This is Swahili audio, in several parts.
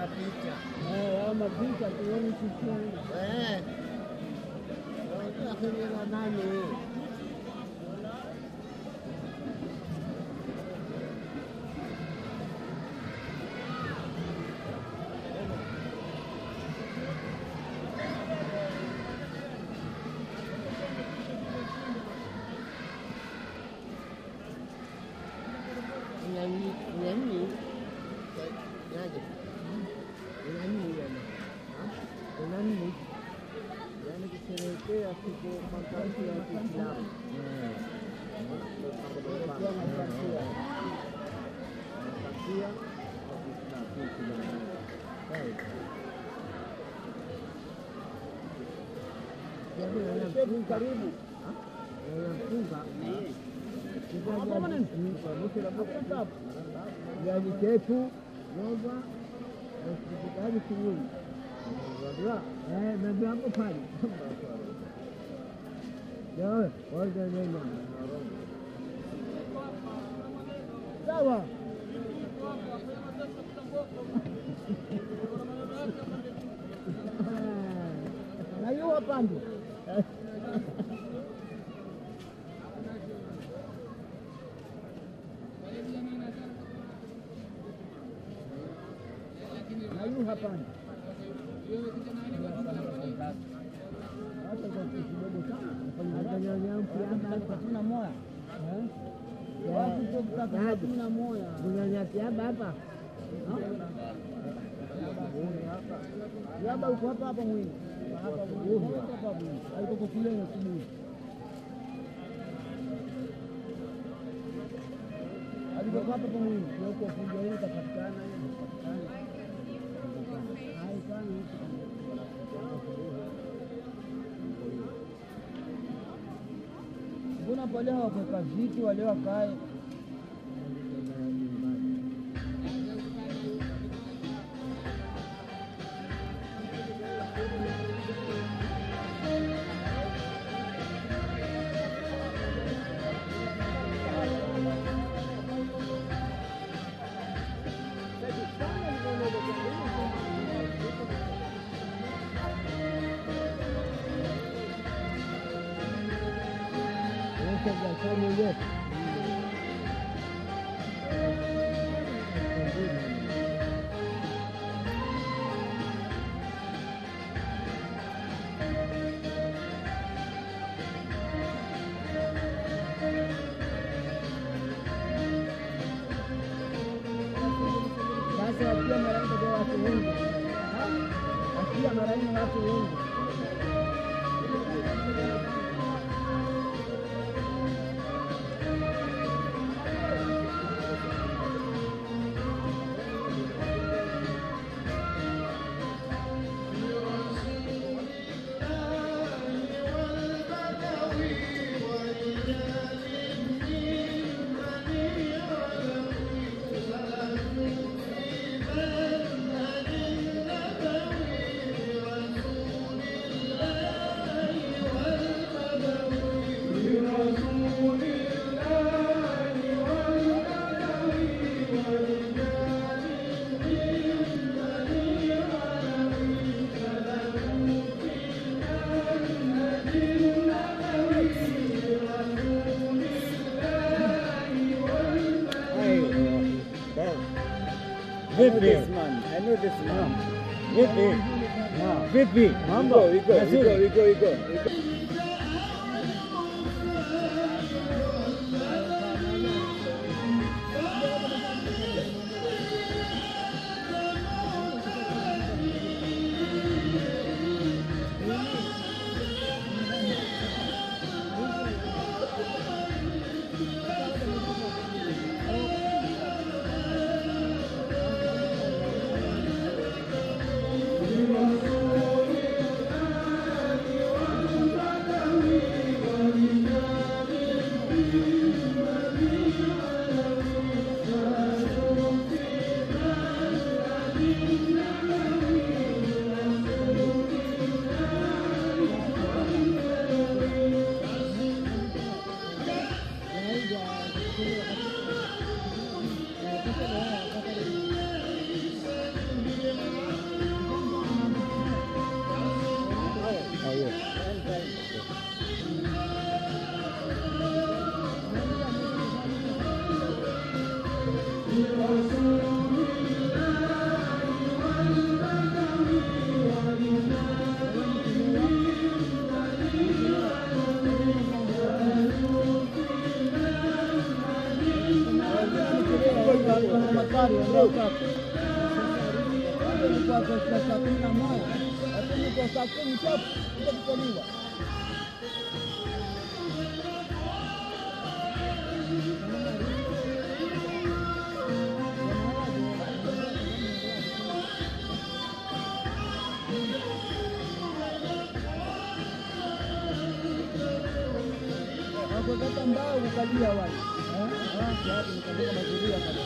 mapicha. Eh, hao mapicha tuone sisi. Eh. Akhiri la nani? Nyanyi, nyanyi. Nyanyi. Nyanyi yani. Nyanyi. Yani kusherehekea siku makamshi ya Kiislamu. Kusherehekea makamshi ya makamshi ya Kiislamu. Sawa. Jamii wanafunga karibu. Wanafunga viazi chetu roba na sikikaji shughuli eh, ndio hapo pale Jawe, waje neno. Sawa. Na hiyo wapande. Na hiyo hapande. Hata kwa kidogo sana. Hata nyanya mpya hatuna moya. Eh? Watu tu kutaka hatuna moya. Kunyanya kiaba hapa. Kiaba uko hapa hapa mwini. Hapa mwini. Hapa mwini. Haiko kule na asubuhi. Alikuwa hapa kwa mwini. Huko fujo ile itapatikana hiyo itapatikana. Hai sana Mbona pale hawakuweka viti wale wakae? Sasa wakiwa mara nyingi kwa watu wengi, wakiwa mara nyingi watu wengi Vipi? I know this man. Vipi? Vipi? Mambo? Iko, iko, Mazuri? iko, iko, iko. Thank kuondoka ilikuwa kwa saa kumi na moja lakini kwa saa kumi chapu kuja kutoliwa wakokata mbao kukalia wale watu nikavuka mazuria kabisa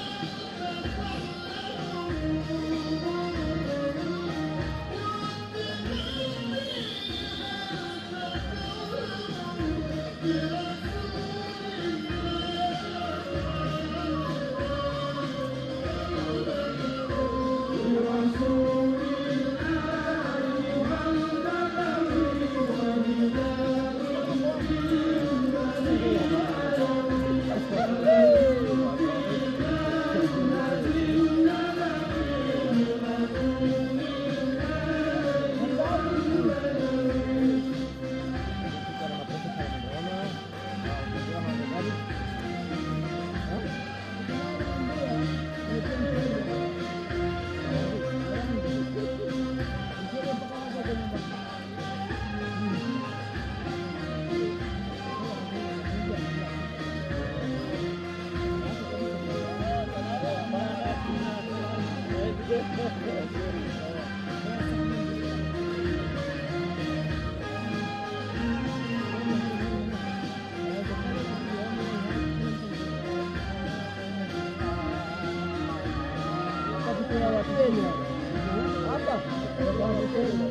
kuna Wakenya hapa Wakenya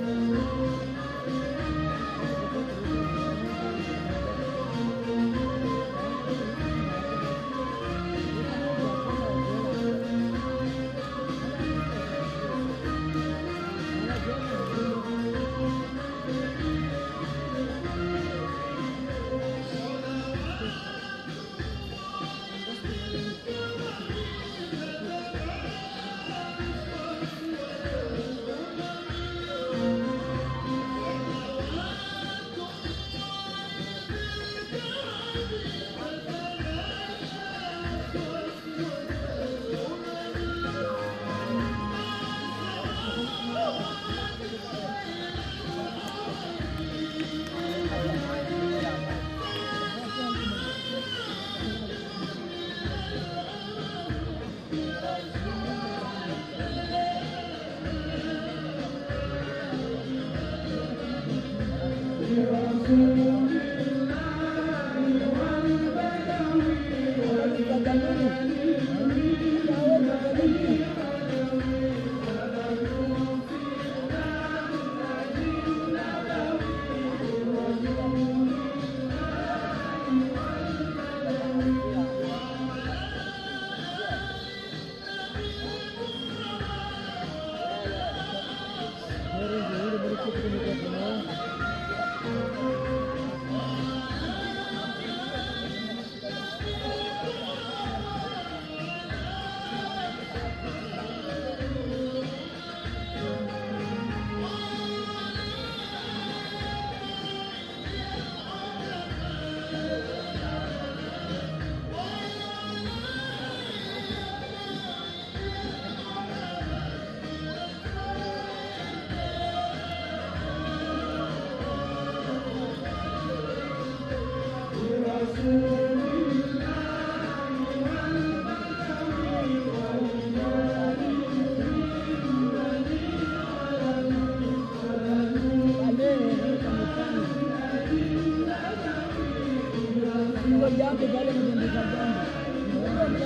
jambo pale mtendeka jambo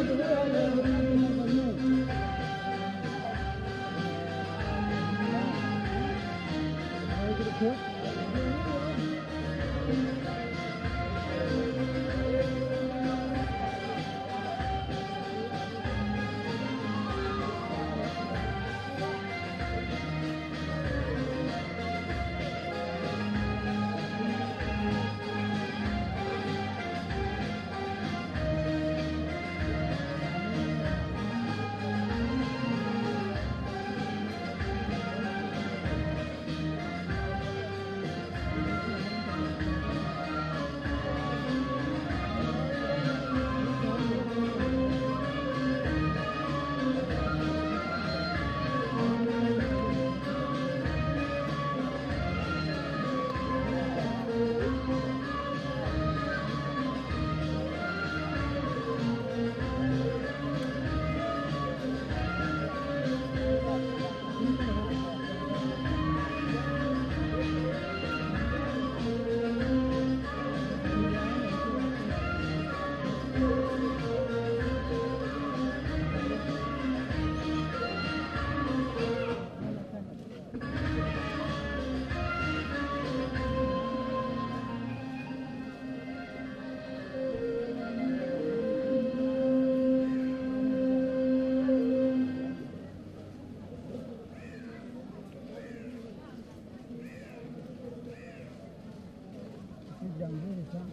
nzuri sana.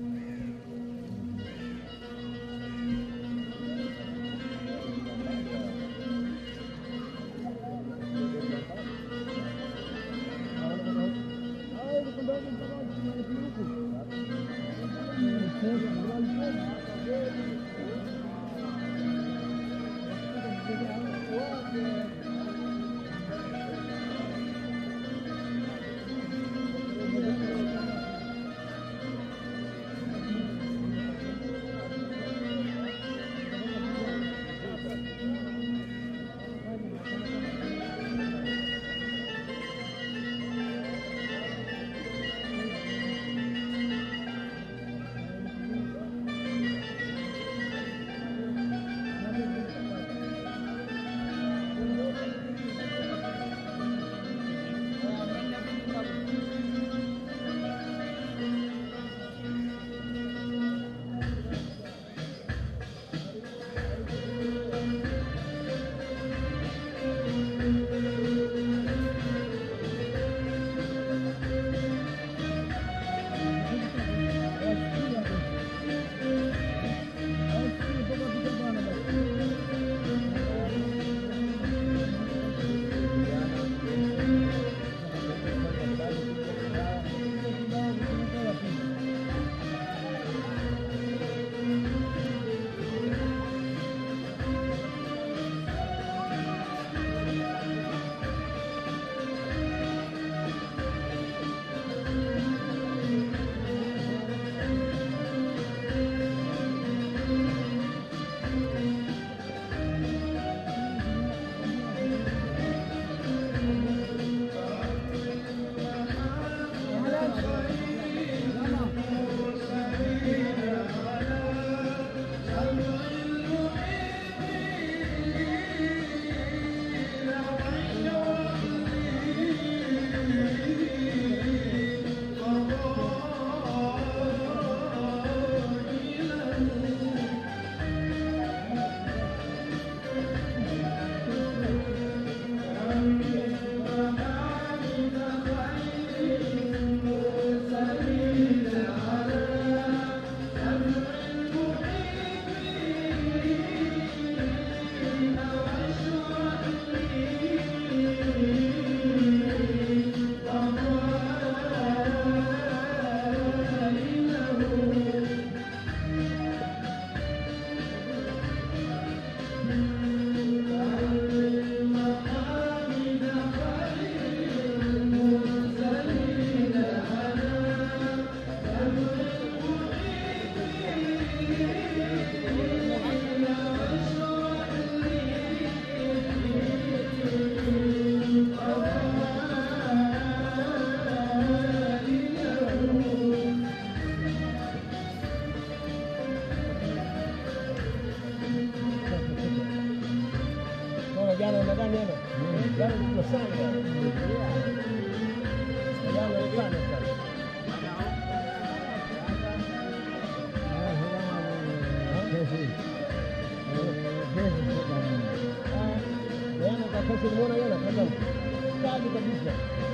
Jana nadhani ana jana nilikuwa sana jana sana sana jana kakasi nimeona jana kama kali kabisa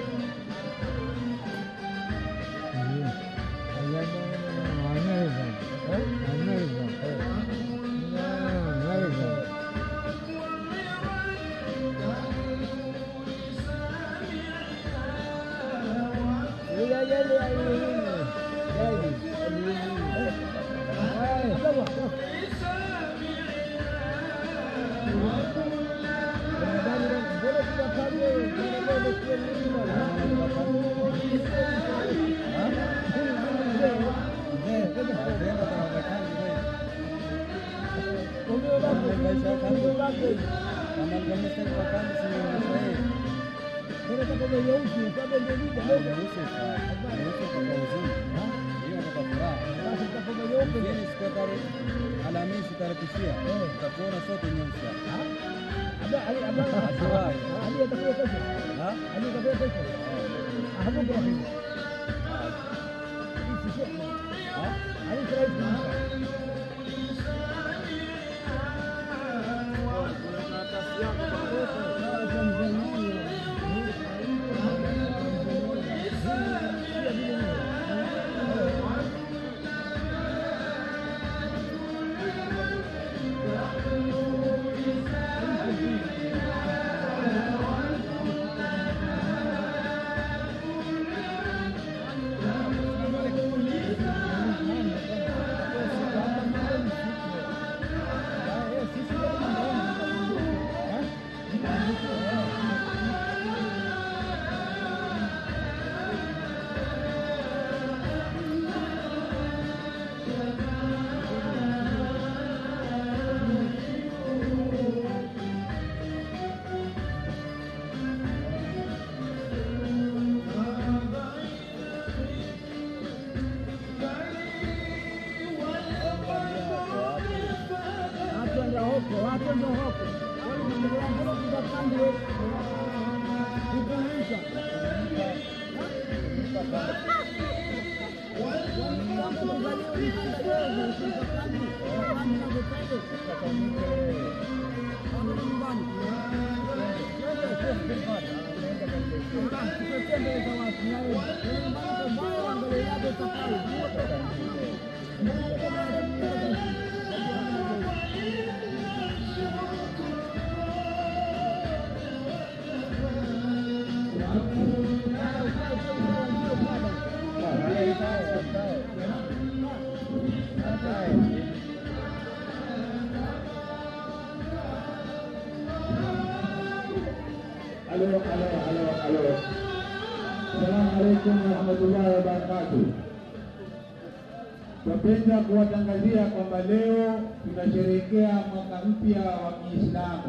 Alhamisi tarehe tisia utakuona sote nyeusi Tanzania Halo, halo, halo, halo. Assalamualaikum warahmatullahi wabarakatuh. Tunapenda kuwatangazia kwamba leo tunasherehekea mwaka mpya wa Kiislamu,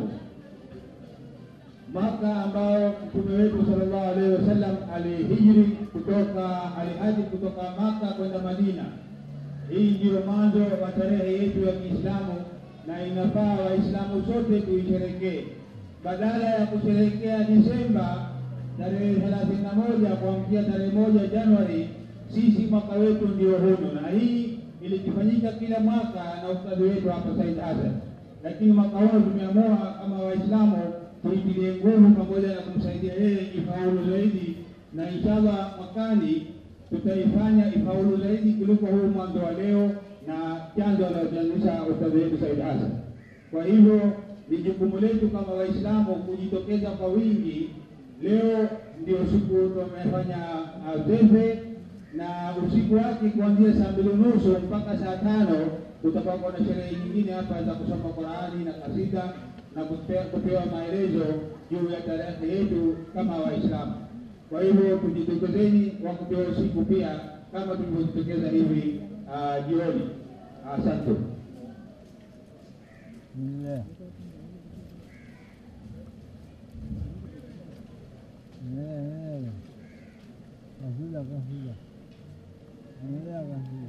mwaka ambao mtume wetu sallallahu alaihi wasallam alihijri kutoka alihaji kutoka Maka kwenda Madina. Hii ndiyo mwanzo wa tarehe yetu ya Kiislamu na inafaa Waislamu sote tuisherekee badala ya kusherehekea Disemba tarehe thelathini na moja kuamkia tarehe moja Januari, sisi mwaka wetu ndio hunu, na hii ilikifanyika kila mwaka na ustadhi wetu hapa Said Hassan, lakini mwaka huu tumeamua kama Waislamu tuitilie nguvu pamoja na kumsaidia yeye ifaulu zaidi, na inshallah mwakani tutaifanya ifaulu zaidi kuliko huu mwanzo wa leo na chanzo anaochangisha ustadhi wetu Said Hassan. Kwa hivyo ni jukumu letu kama Waislamu kujitokeza kwa wingi. Leo ndio siku tumefanya zefe na usiku wake kuanzia saa mbili nusu mpaka saa tano kutakuwa na sherehe nyingine hapa za kusoma Qurani na kasida na kupewa, kupewa maelezo juu ya tarehe yetu kama Waislamu. Kwa hivyo tujitokezeni wakati wa usiku pia kama tulivyojitokeza hivi uh, jioni. Asante. Yeah. Yeah, yeah. Kasida, kasida. Yeah, kasida.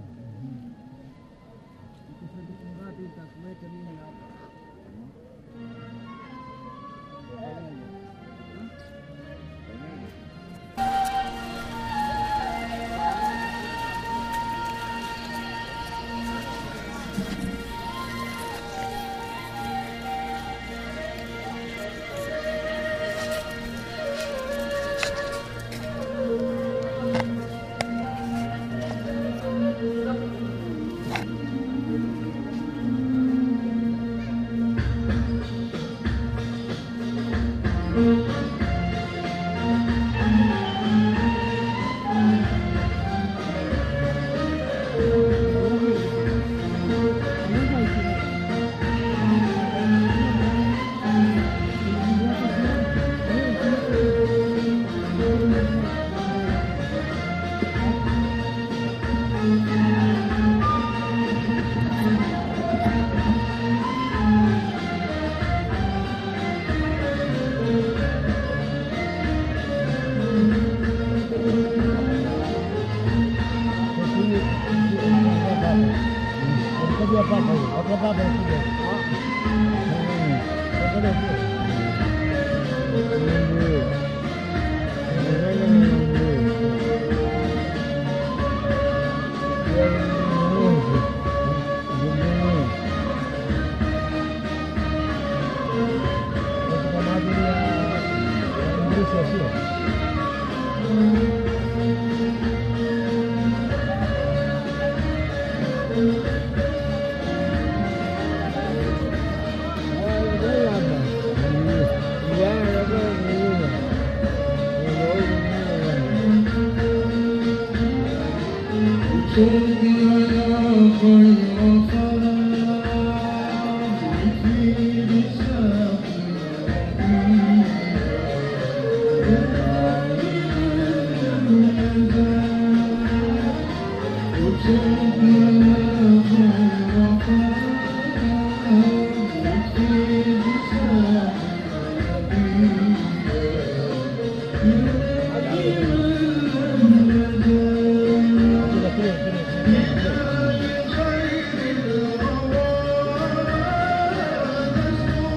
Thank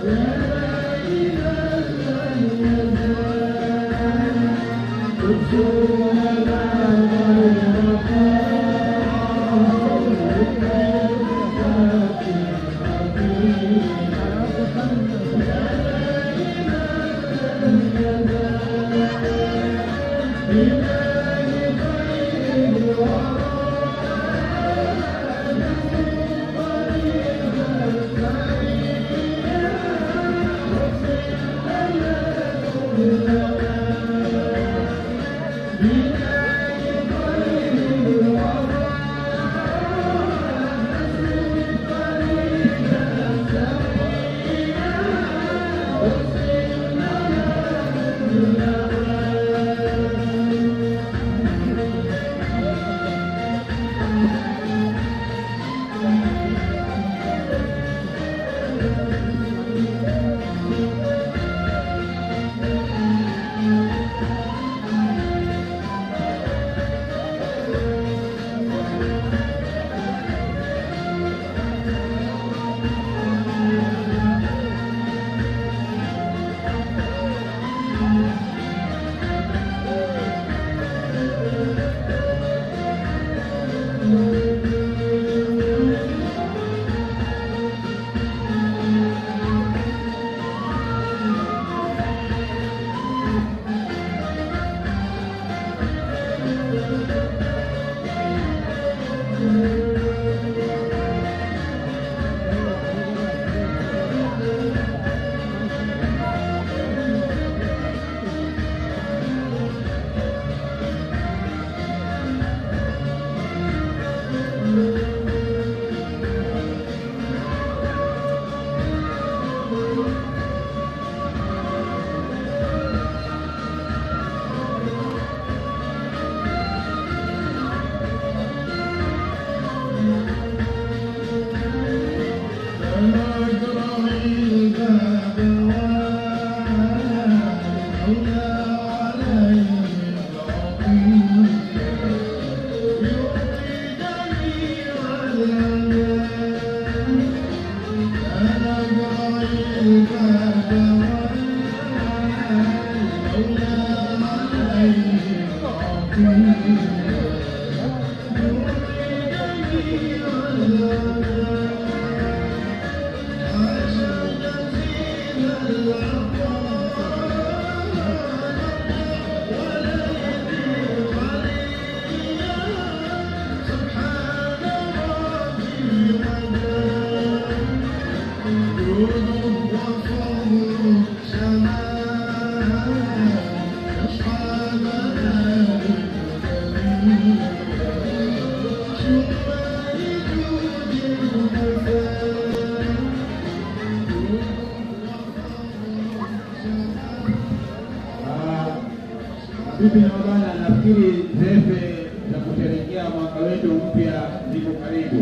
Bibi na mabwana, nafikiri zefe za kusherehekea mwaka wetu mpya ziko karibu.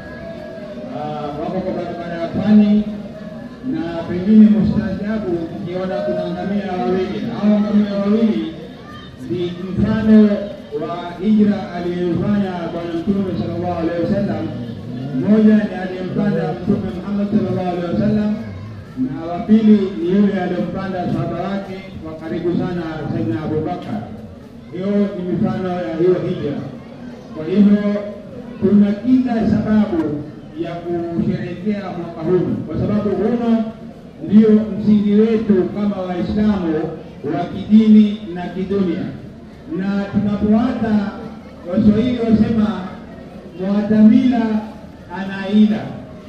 Ah, Wako kwa barabara ya pwani na pengine mustaajabu mkiona kuna ngamia wawili. Hao ngamia wawili ni mfano wa hijra aliyofanya Bwana Mtume sallallahu alaihi wasallam. Mmoja ni aliyempanda Mtume Muhammad sallallahu alaihi wasallam na wa pili ni yule aliyompanda sahaba wake wa karibu sana Saidina Abubakar. Hiyo ni mifano ya hiyo hija. Kwa hivyo kuna kila sababu ya kusherehekea mwaka huu, kwa sababu huno ndio msingi wetu kama Waislamu wa kidini na kidunia, na tunapoata Waswahili wasema mwatamila anaila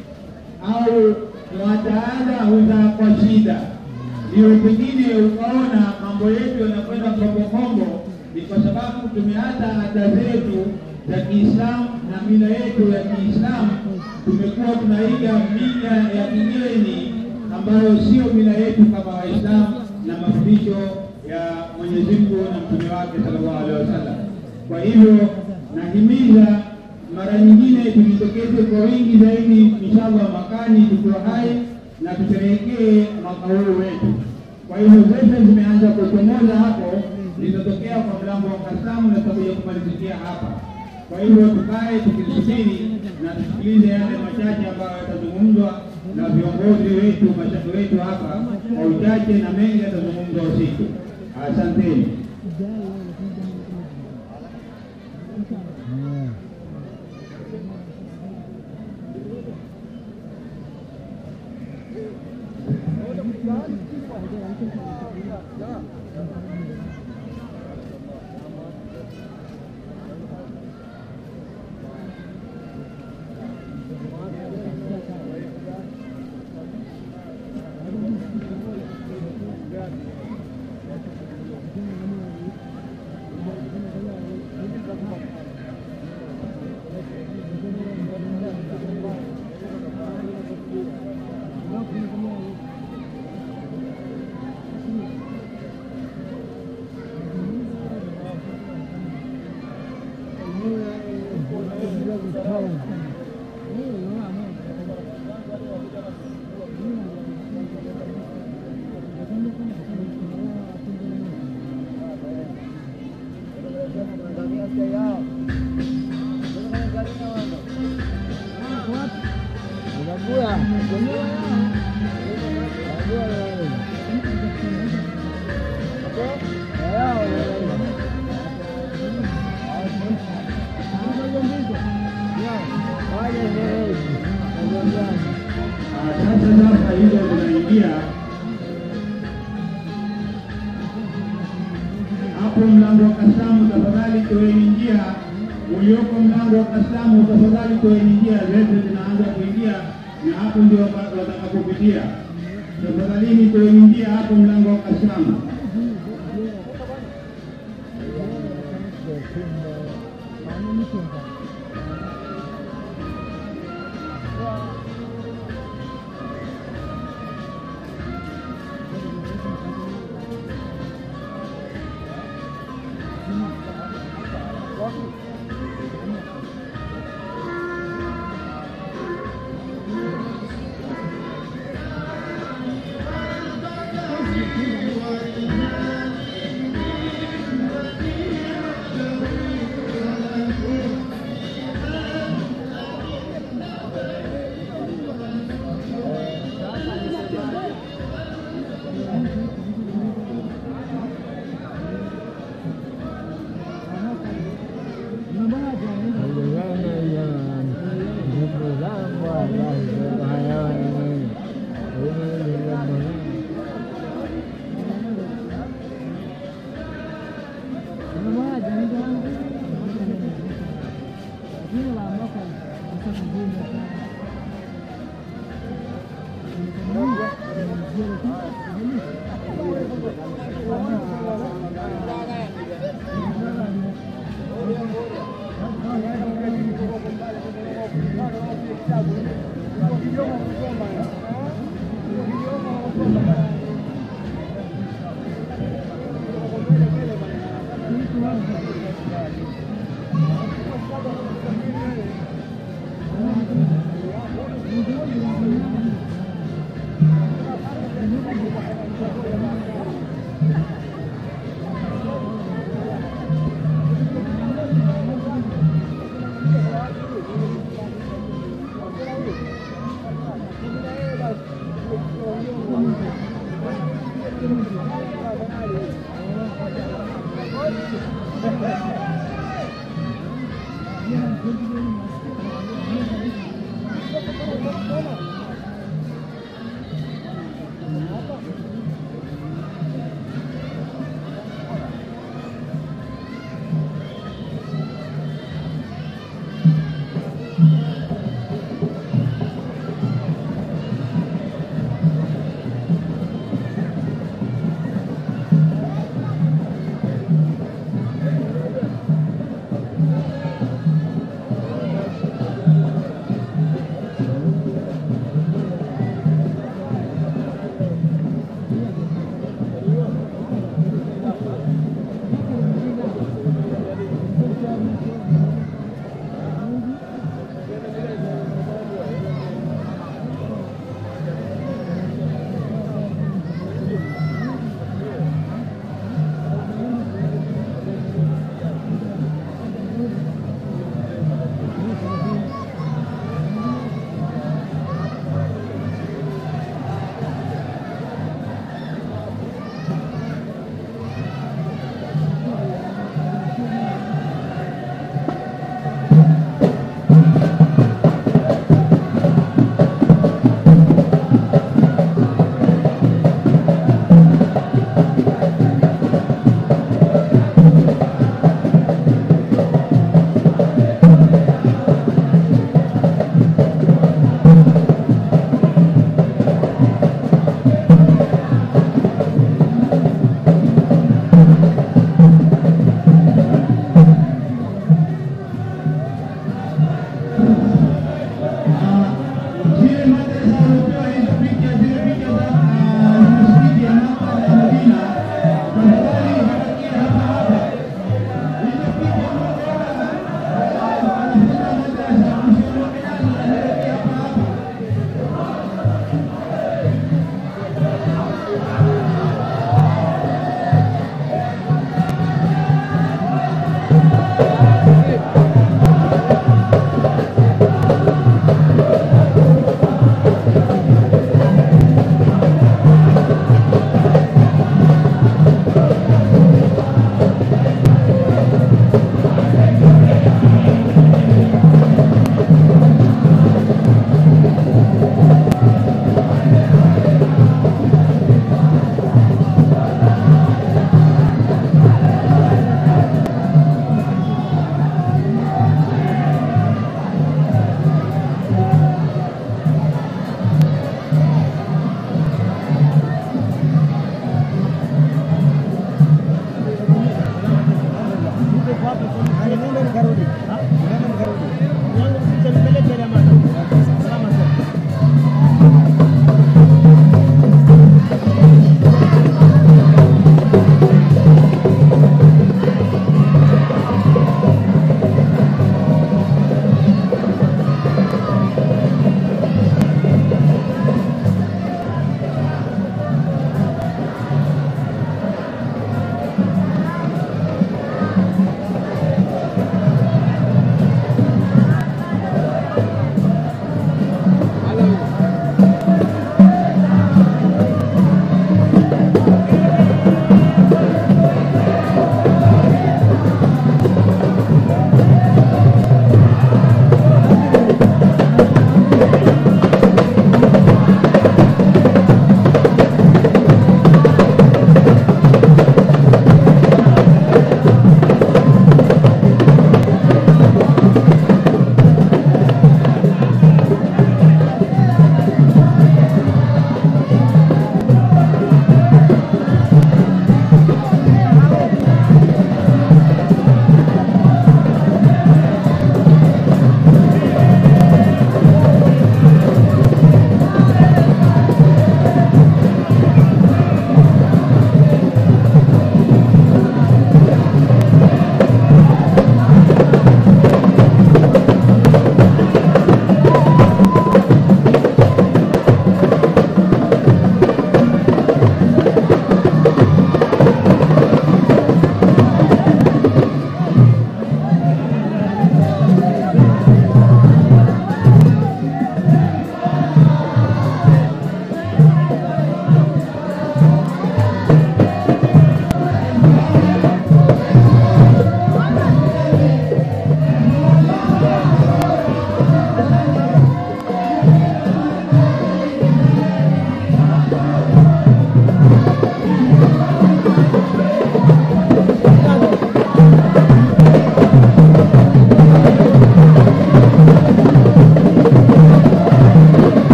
au mwataada huzaa kwa shida. Ndio pengine ukaona mambo yetu yanakwenda kombokombo, ni kwa sababu tumeata ada zetu za Kiislamu na mila yetu ya Kiislamu, tumekuwa tunaiga mila ya kigeni ambayo sio mila yetu kama Waislamu na mafundisho ya Mwenyezi Mungu na mtume wake sallallahu alaihi wasallam. Kwa hivyo nahimiza mara nyingine tujitokeze kwa wingi zaidi, inshallah mwakani tukiwa hai na tusherehekee mwaka huu wetu. Kwa hivyo zetu zimeanza kuchomoza hapo, zitatokea kwa mlango wa Kastamu na tutakuja kumalizikia hapa. Kwa hivyo tukae tukisubiri na tusikilize yale machache ambayo yatazungumzwa na viongozi wetu, mashaikh wetu hapa kwa uchache na mengi yatazungumzwa usiku. Asanteni. Ah, Sasa sasa hilo tunaingia hapo mlango wa kastamu, tafadhali toeni njia. Ulioko mlango wa kastamu, tafadhali toeni njia, zetu zinaanza kuingia na hapo ndio wa- watakapopitia. Tafadhalini toeni njia hapo mlango wa kastamu.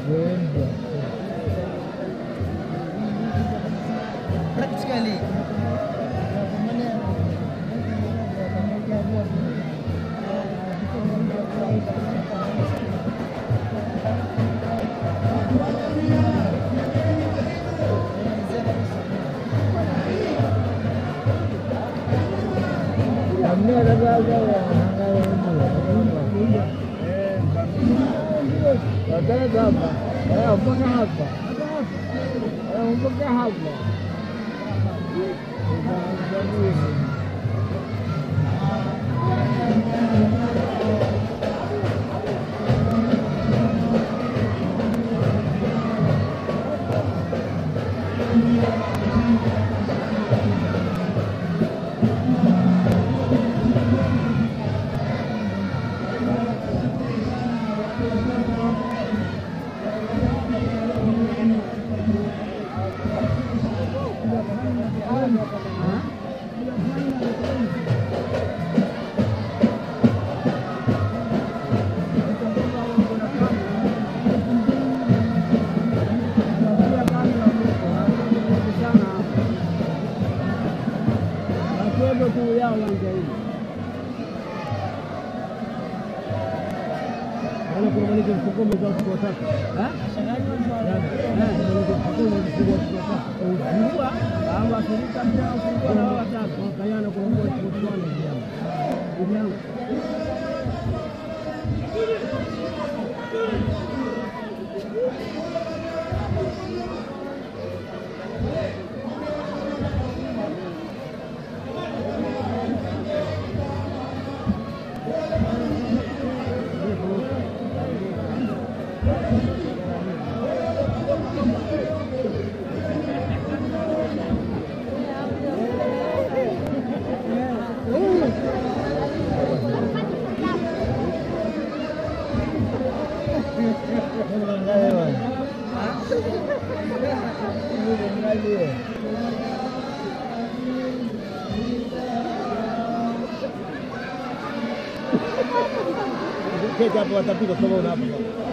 practically Wakaenda hapa Eh, mpaka hapa Eh, mpaka hapa Wakiwepo tu yao uwanja hii Wala kuna mwanike mfukome za siku tatu. Eh? Eh, mwanike mfukome za siku tatu. Ufungua, au akirika mtaa ufungua na wao watatu. Wakayana kwa mbwa siku tano vijana. Vijana. keti hapo watapika kama una hapo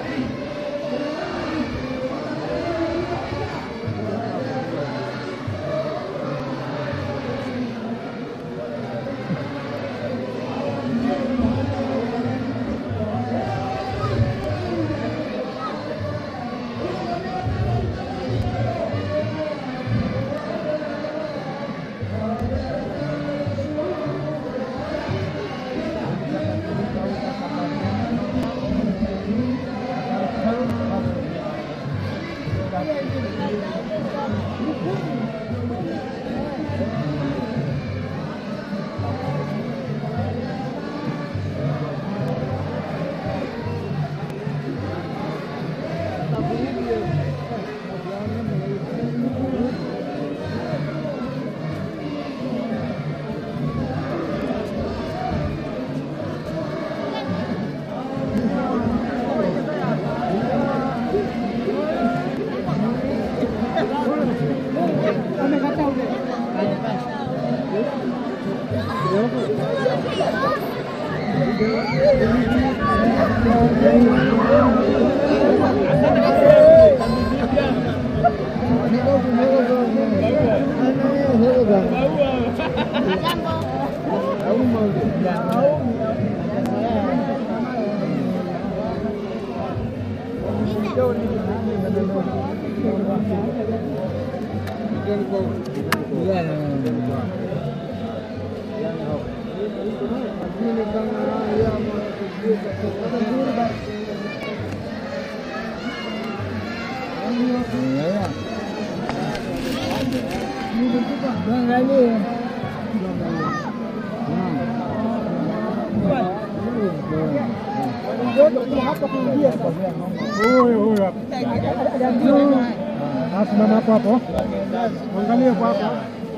Simama hapo hapo, angalia hapo hapo.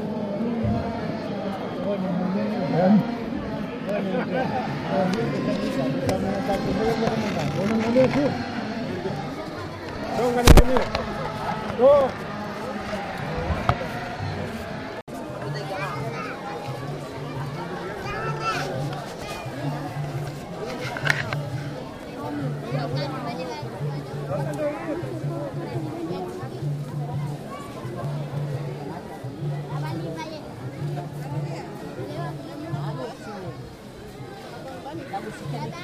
Unaangalia tu. Songa na mimi. Go. Thank you.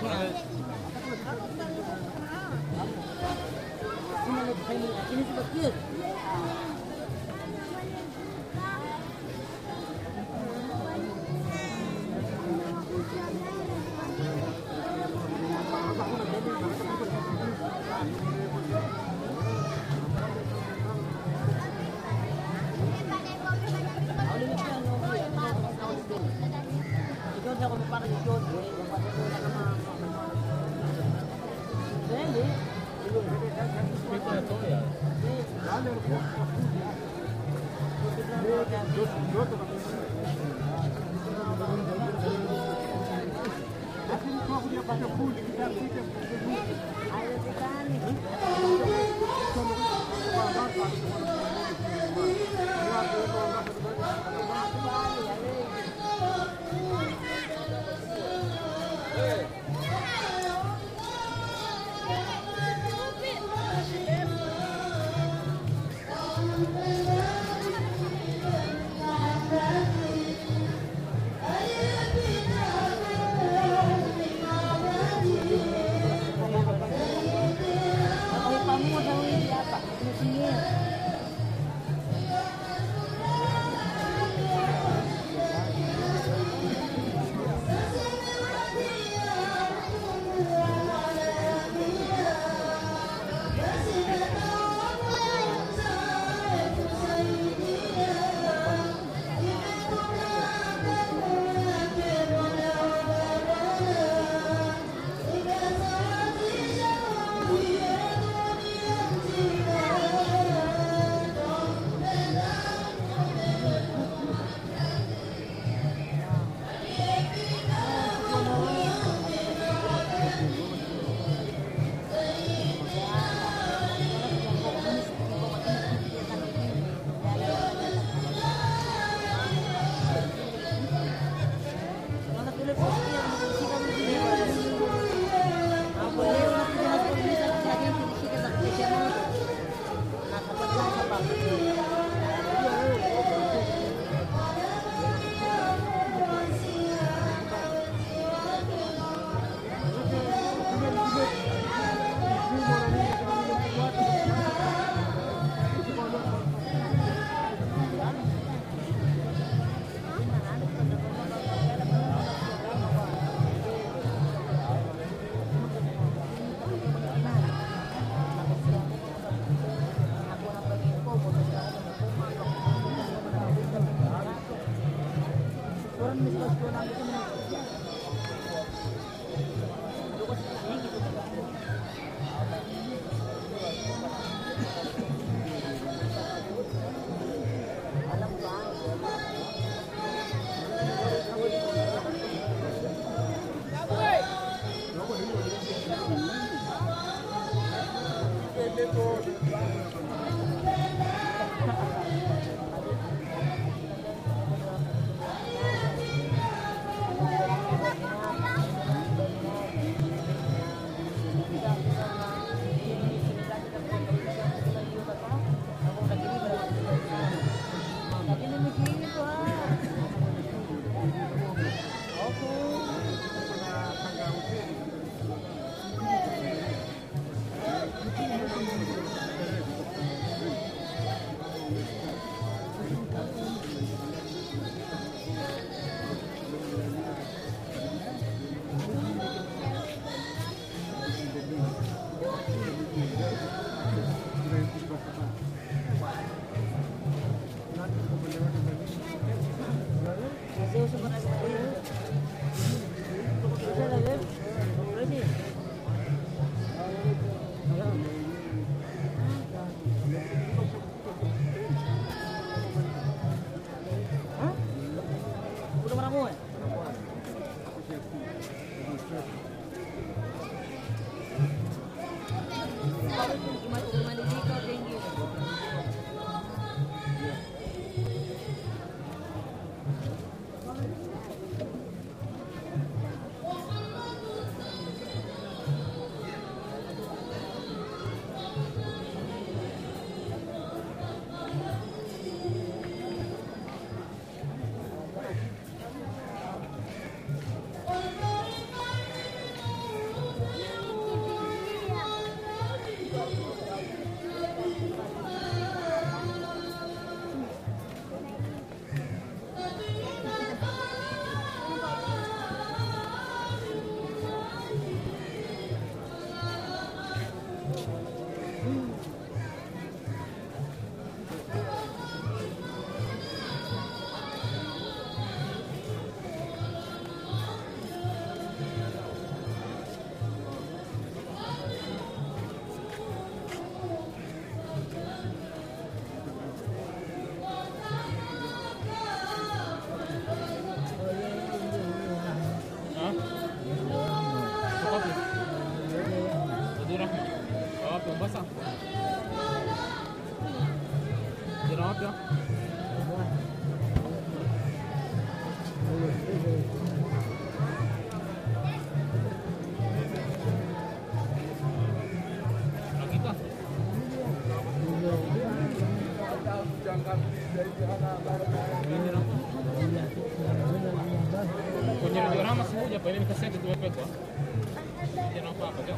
Thank wapya hakika kwenye radiorama sikuja pa ile ni kaseti tumepekwa jana hapa ndio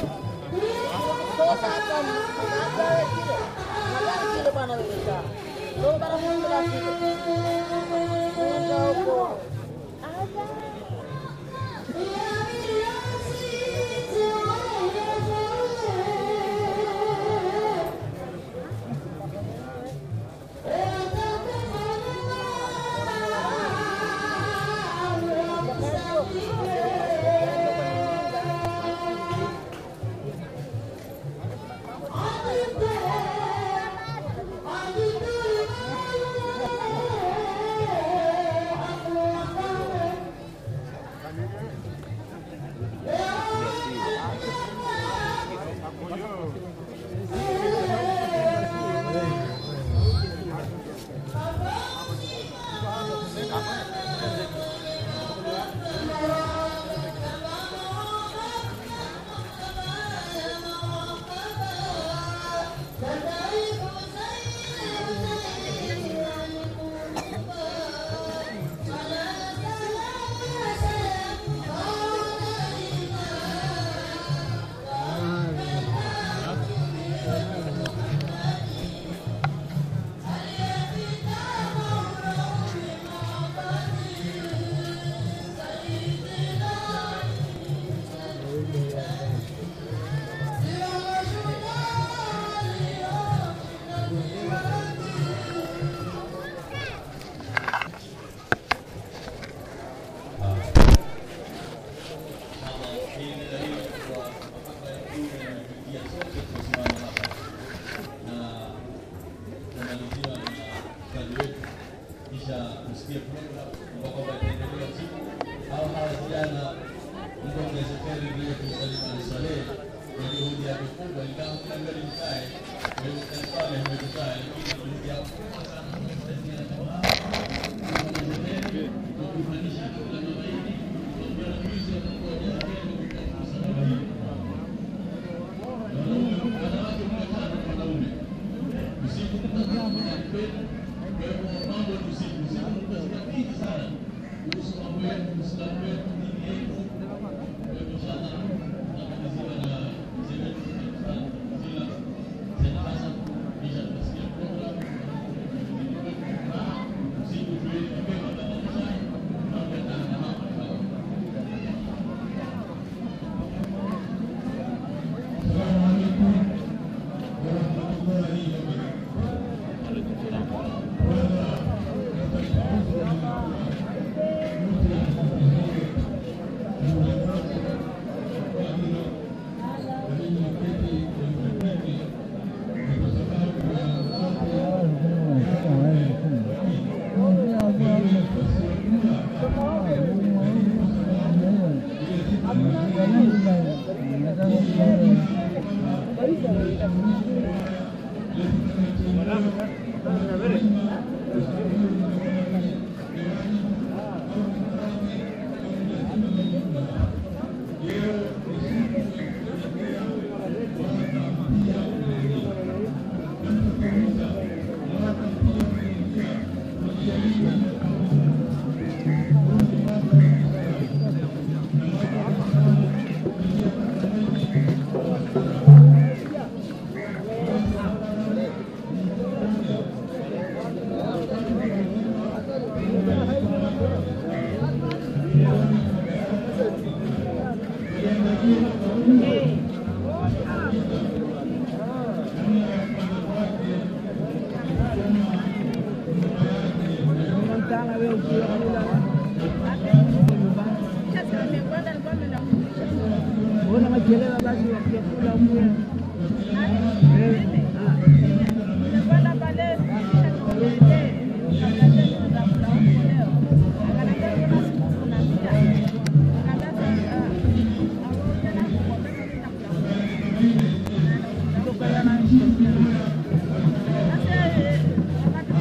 kisha kusikia program kwa kwamba itaendelea siku au hawa vijana mkoa kheri vile kusalimu alisaleh kwa juhudi yake kubwa, ingawa kila gari mkae kwa hiyo serikali haimekukaa, lakini juhudi yao kubwa sana kuwasaidia jamaa kwa kufanisha kila mabaini kwa juzi watakuwa wajazeni kwa kusababisha wanawake mia tano wanaume usiku mtakatifu na kwenu. Kwa hivyo mambo ni usiku, usiku mtasikia mingi sana kuhusu mambo yetu, Uislamu wetu, dini yetu. Kwa hivyo inshallah nakabidhiwa na mzee wetu sana Fadhila Said Hassan, kisha tutasikia program usiku tuweze mapema pamoja mambo yataanza hapa inshallah. Assalamu alaikum warahmatullahi wabarakatuh. Mbona machelewa basi wakikula huko? Sasa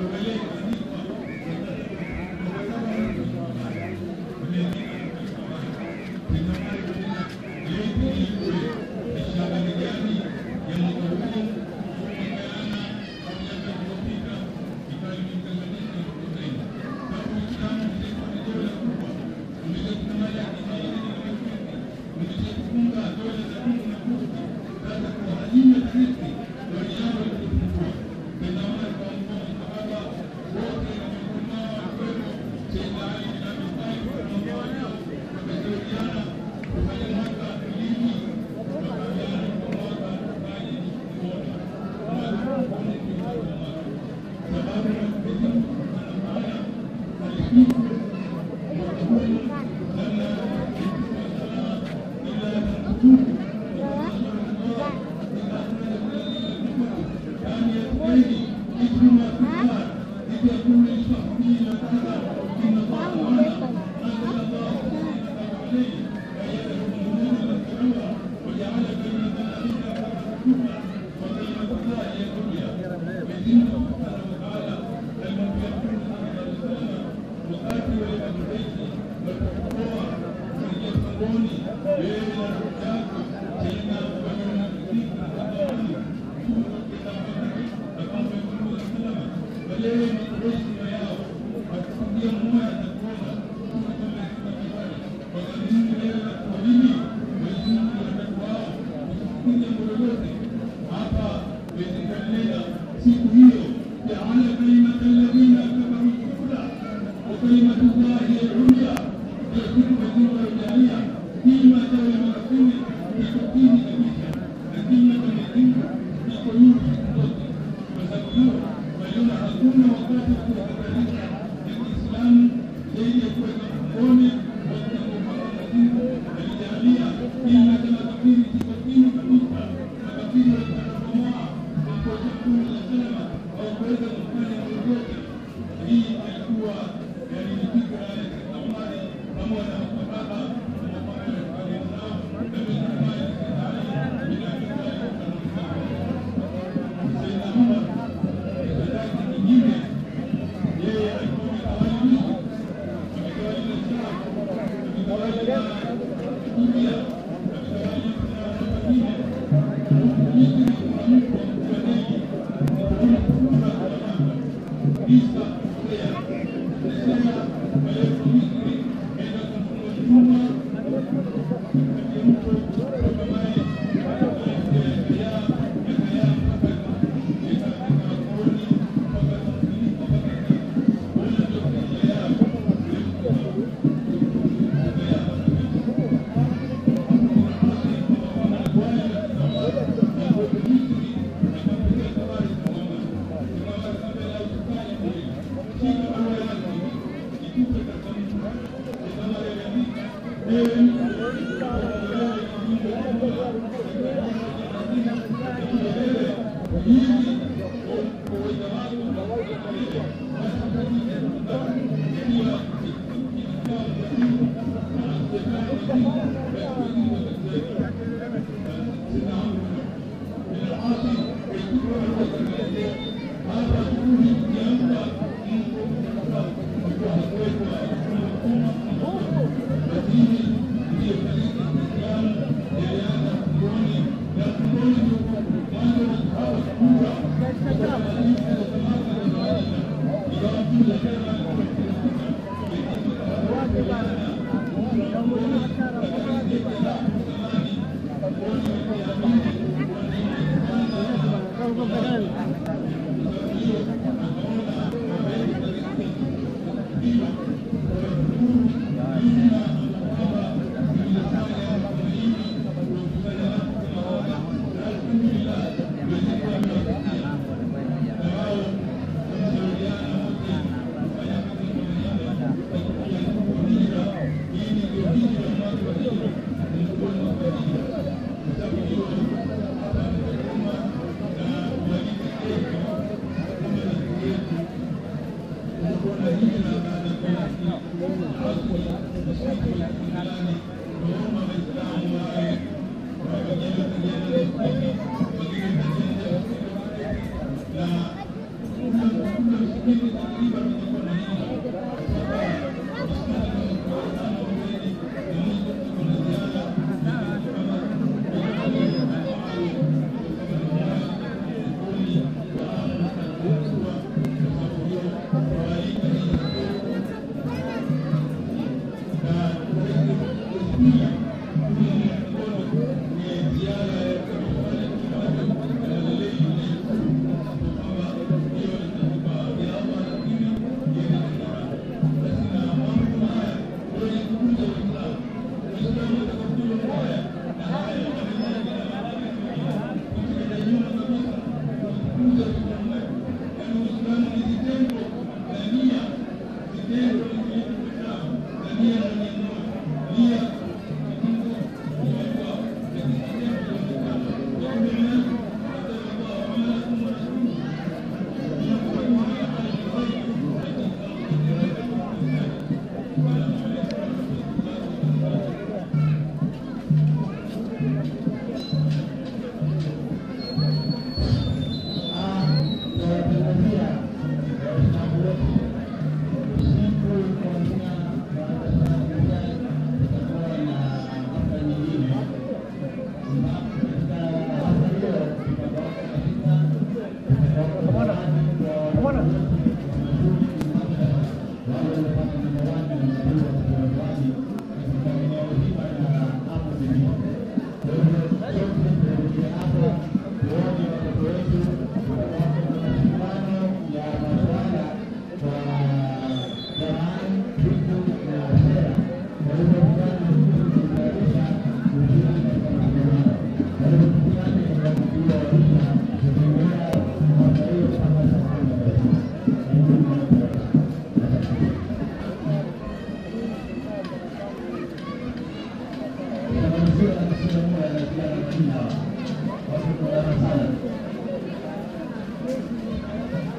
Thank you.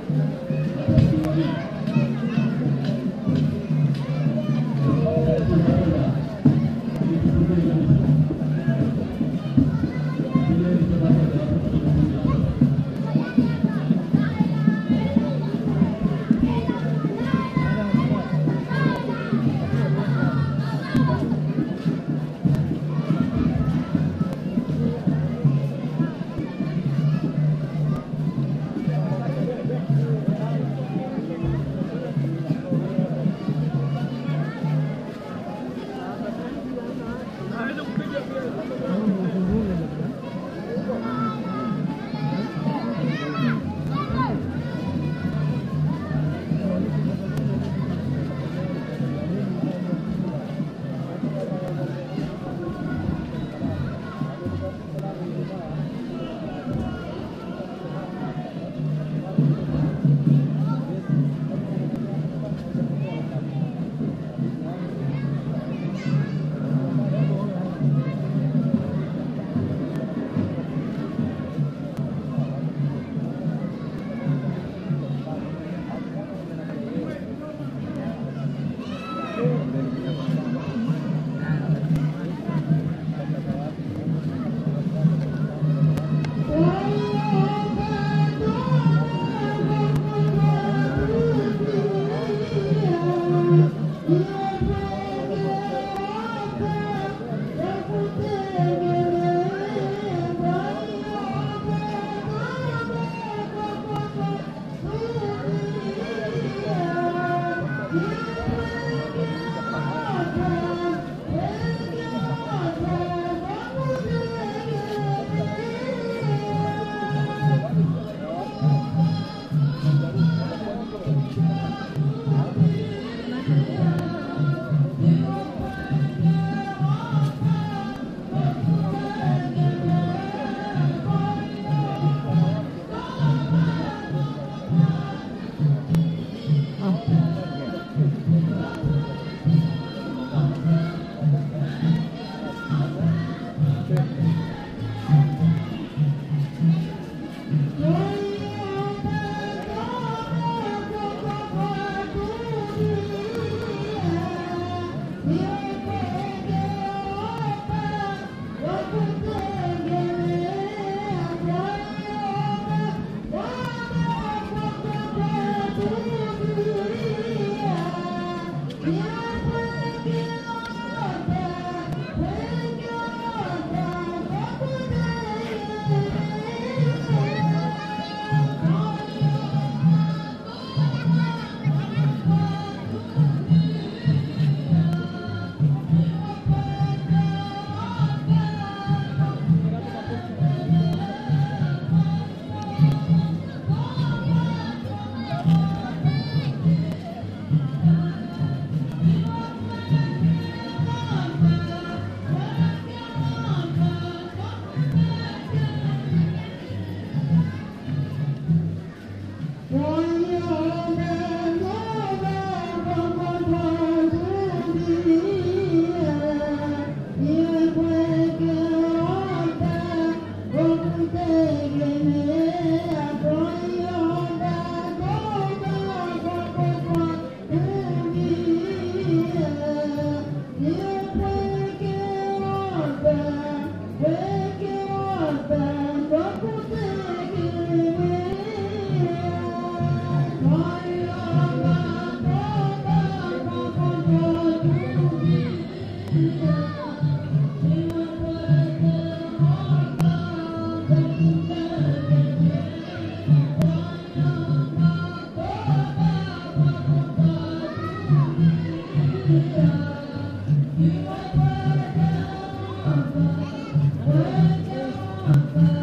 Thank you.